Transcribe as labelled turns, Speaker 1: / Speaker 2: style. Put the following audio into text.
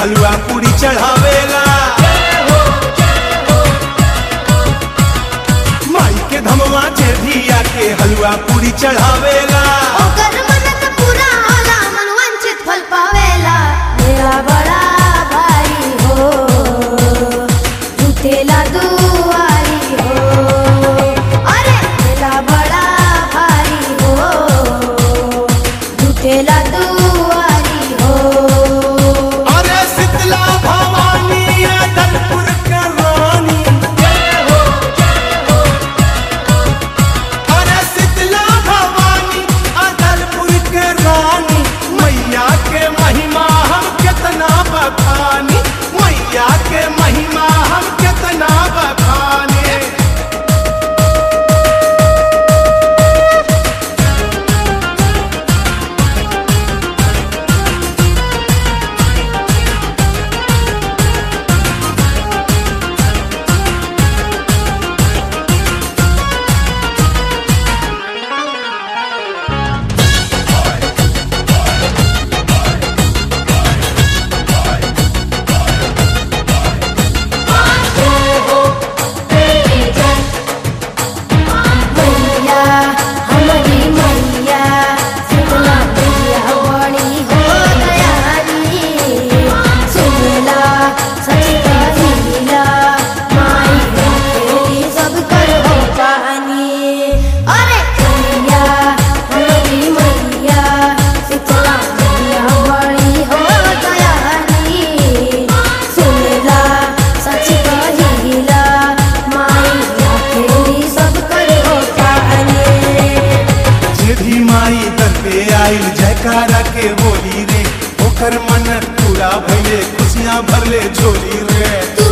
Speaker 1: हलवा पूरी चढ़ावेला माई के धमवा जे भी आके हलवा पूरी चढ़ावेला
Speaker 2: ओकर मन्नत पूरा होला मन वंचित फल पावेला मेरा बड़ा भाई हो झूठेला दुआरी हो अरे मेरा बड़ा भाई हो झूठेला दुआरी हो
Speaker 1: अरे शीतला भवानी अदलपुर के रानी अरे शीतला भवानी अदलपुर के रानी मैया के महिमा हम कितना बखानी मैया के महिमा हम कितना बखानी
Speaker 2: मैया हमारी मैया शीतला मैया बड़ी हो दयानी सुनला सच कहिला माई तेरी सब कर हो कहानी अरे मैया हमारी मैया शीतला मैया बड़ी हो दयानी सुनला सच कहिला माई तेरी सब कर हो कहानी
Speaker 1: जे भी माई दर पे आइल जयकारा के बोली रे ओकर मन पूरा भइले खुशियां भरले झोली रे
Speaker 2: तू